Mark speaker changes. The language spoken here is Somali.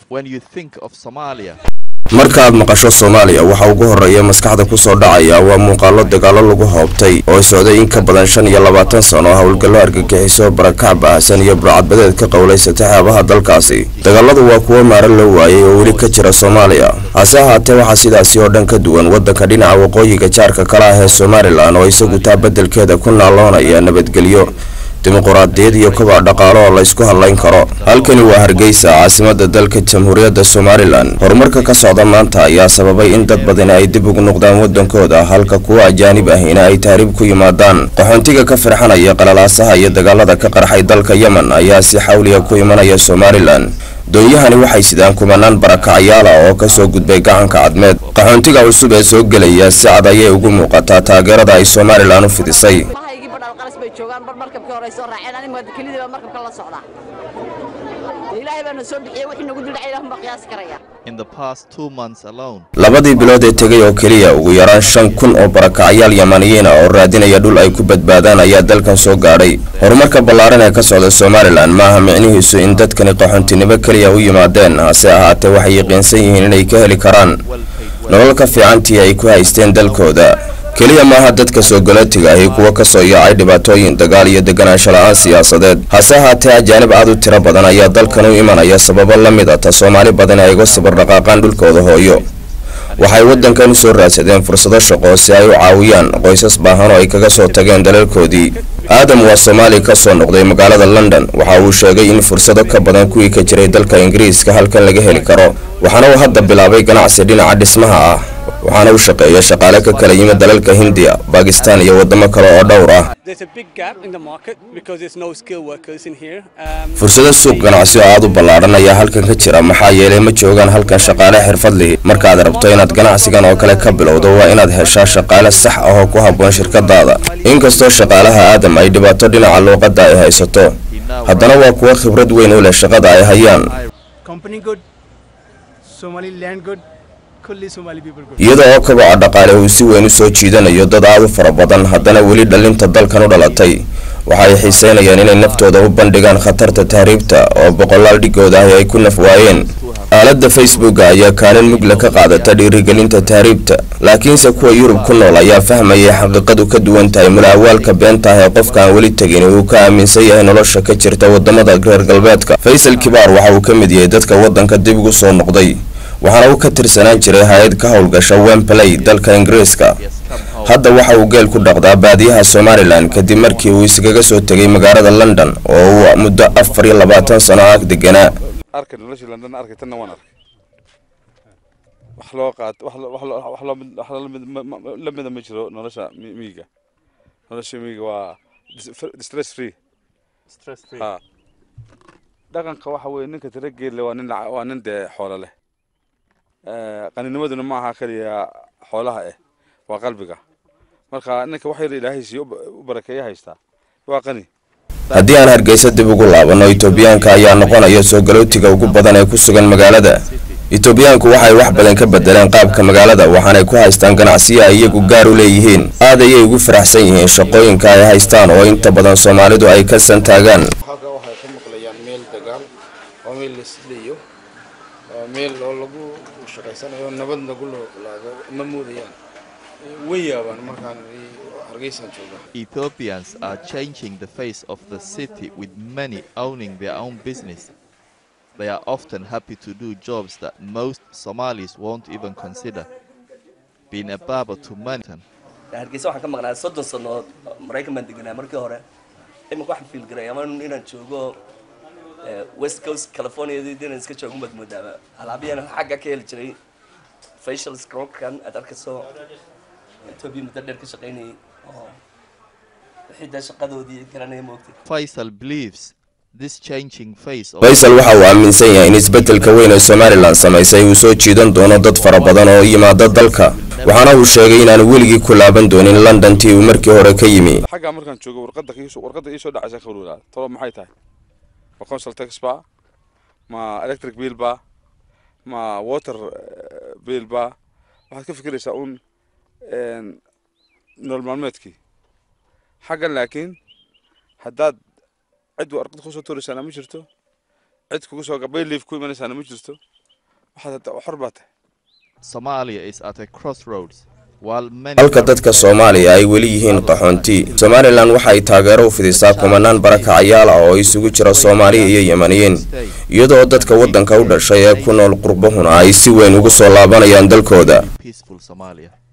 Speaker 1: when you think of Somalia.
Speaker 2: markaaad maqasho soomaaliya waxa ugu horreeya maskaxda ku soo dhacaya waa muuqaallo dagaallo lagu hoobtay oo socday in ka badan shan iyo labaatan sano howlgallo argagixiso barakac baahsan iyo burcadbadeed ka qowlaysatay xeebaha dalkaasi dagaaladu waa kuwo maaro loo waayay oo weli ka jira soomaaliya hase ahaatee waxaa sidaasi oo dhan ka duwan waddanka dhinaca waqooyiga jaarka kala ah ee somalilan oo isagu taa beddelkeeda ku naaloonaya nabadgelyo dimuquraadiyad iyo kobac dhaqaalo oo laysku hadlayn karo halkani waa hargeysa caasimada dalka jamhuuriyadda somalilan horumarka ka socda maanta ayaa sababay in dad badani ay dib ugu noqdaan waddankooda halka kuwa ajaanib ahina ay taariib ku yimaadaan qaxoontiga ka firxanaya qalalaasaha iyo dagaalada ka qarxay dalka yemen ayaa si xawliya ku imanaya somalilan doonyahani waxay sidaan kumanaan barakacyaala oo kasoo gudbay gacanka cadmeed qaxoontiga cusub ee soo gelaya si cad ayay ugu muuqataa taageerada ay somalilan u fidisay
Speaker 3: mahaygii badhal qaras bay joogaan bar markabkii hore ay soo raaceen aniga kelidii baa markabka la socdaa ilaahay baana soo bixiyey wixii nagu dildhacay ilaahun baa qiyaasi karaya
Speaker 1: In the past two months alone,
Speaker 2: labadii bilood ee tegay oo keliya ugu yaraan shan kun oo barakacyaal yamaniyiin ah oo raadinaya dhul ay ku badbaadaan ayaa dalkan soo gaadhay horumarka ballaaran ee ka socda somalilan maaha micnihiisu in dadkani qaxoontinimo keliya u yimaadeen hase ahaatee waxay yaqiinsan yihiin inay ka heli karaan nolol ka fiicantii ay ku haysteen dalkooda keliya maaha dadka soo galootiga ahi kuwa ka soo yaacay dhibaatooyin dagaal iyo deganaansho la-aan siyaasadeed hase ahaatee ajaanib aad u tiro badan ayaa dalkan u imanaya sababo la mid a ta soomaali badan ay uga sabar dhaqaaqaan dhulkooda hooyo waxay waddankan u soo raadsadeen fursado shaqo si ay u caawiyaan qoysas baahan oo ay kaga soo tageen dalalkoodii aadam waa soomaali ka soo noqday magaalada london waxa uu sheegay in fursado ka badan kuwii ka jiray dalka ingiriiska halkan laga heli karo waxaana uu hadda bilaabay ganacsi dhinaca dhismaha ah waxaana u shaqeeya shaqaale ka kala yimid dalalka hindiya bakistan iyo waddamo kale oo dhowr ah
Speaker 4: There's a big gap in the market because there's no skilled workers in here. Um,
Speaker 2: fursado suuq ganacsi oo aad u ballaaran ayaa halkan ka jira maxaa yeelay ma joogaan halkan shaqaale xirfad lihi markaad rabto inaad ganacsigan oo kale ka bilowdo waa inaad heshaa shaqaale sax ah oo ku habboon shirkadaada inkastoo shaqaalaha aadam ay dhibaato dhinaca luuqadda ay haysato haddana waa kuwo khibrad weyn u leh shaqada ay hayaan
Speaker 4: company good, Somali land good, kulli Somali people good.
Speaker 2: iyada oo kobaca dhaqaale uu si weyn u soo jiidanayo dad aad u fara badan haddana weli dhalinta dalkan u dhalatay waxa ay xiiseynayaan inay naftooda u bandhigaan khatarta tahriibta oo boqolaal dhigooda ahi ay ku naf waayeen aaladda facebooka ayaa kaalin mugla ka qaadata dhiirigelinta tahriibta laakiinse kuwa yurub ku nool ayaa fahmayay xaqiiqadu ka duwan tahay mulaawaalka beenta ah ee qofka aan weli tegin uu ka aaminsan yahay nolosha ka jirta wadamada reer galbeedka faysal kibaar waxa uu ka mid yahay dadka waddanka dib ugu soo noqday waxaana uu ka tirsanaan jiray hay-ad ka howlgasha wembley dalka ingiriiska hadda waxa uu geel ku dhaqdaa baadiyaha somalilan kadib markii uu iskaga soo tegay magaalada london oo uu muddo afar iyo labaatan sano ah deganaa
Speaker 5: arkay noloshii london arkay tanna waan arkay wax loo qaat wax loo- wax loo- wax loo mid- wax la mid- ma- ma- la mida ma jiro nolosha mi- miyiga nolosha miyiga waa dis- fr- stress free ha dhaqanka waxa weeye ninka tira geelle waa nin laca- waa nin dee xoolo leh Eh, qaninimaduna ma aha keliya xoolaha eh waa qalbiga marka ninka wax yar ilaahay siiyo u ba- u barakeeya haystaa waa qani
Speaker 2: haddii aan hargeysa dib ugu laabanno itoobiyaanka ayaa noqonaya soo galootiga ugu badan ee ku sugan magaalada itoobiyaanku waxay wax badan ka bedeleen qaabka magaalada waxaanay ku haystaan ganacsiyo ay iyagu gaar u leeyihiin aad ayay ugu faraxsan yihiin shaqooyinka ay haystaan oo inta badan soomaalidu ay ka santaagaan
Speaker 6: halka waxay ka maqlayaan meel dagaal waa meel la isleeyo waa meel oo lagu shaqaysanayo nabad lagu noolaado ma moodayaan way yaabaan markaan hargeysaan jooga
Speaker 1: Ethiopians are changing the face of the city with many owning their own business. They are often happy to do jobs that most Somalis won't even consider. Being a barber to many,
Speaker 7: hargeysa waxaan ka maqnaa soddon sannood maraykan baan deganaa markii hore iminka waxaan fiil garay ama inaan joogo eh, west coast california inaan iska joogo baad moodaaba alaabiyaan xagga ka heli jiray facial scrubkan aad arkayso etoobiya muddo dheer ka shaqaynayay oo wixii dee shaqadoodii garanaya moogtay
Speaker 1: Faisal believes this changing face of
Speaker 2: faysal waxa uu aaminsan yahay in isbeddelka weyn ee somalilan samaysay uu soo jiidan doono dad fara badan oo yimaada dalka waxaana uu sheegay inaanu weligii ku laaban doonin london tii uu markii hore ka yimi
Speaker 5: xaggaa markaan joogo warqadda iisoo warqadda iisoo dhacaysa ka warwaraada tolo maxay tahay ma council tax ba ma electric bill ba ma water eh, bill ba waxaad ka fikiraysaa un een, nolol maalmeedkii xaggan laakiin haddaad cid warqad kusoo tuuraysaana ma jirto cid kugu soo gabay liif ku imanaysaana ma jirto waxaad xor baa tahay
Speaker 1: Somalia is at a crossroads. While many
Speaker 2: halka dadka soomaaliya ay weli yihiin qaxoonti somalilan waxa ay taageero u fidisaa kumanaan barakacayaal ah oo isugu jira soomaaliya iyo yemaniyiin iyadoo dadka waddanka u dhashay ee ku nool qurbahuna ay si weyn ugu soo laabanayaan dalkooda
Speaker 1: peaceful Somalia.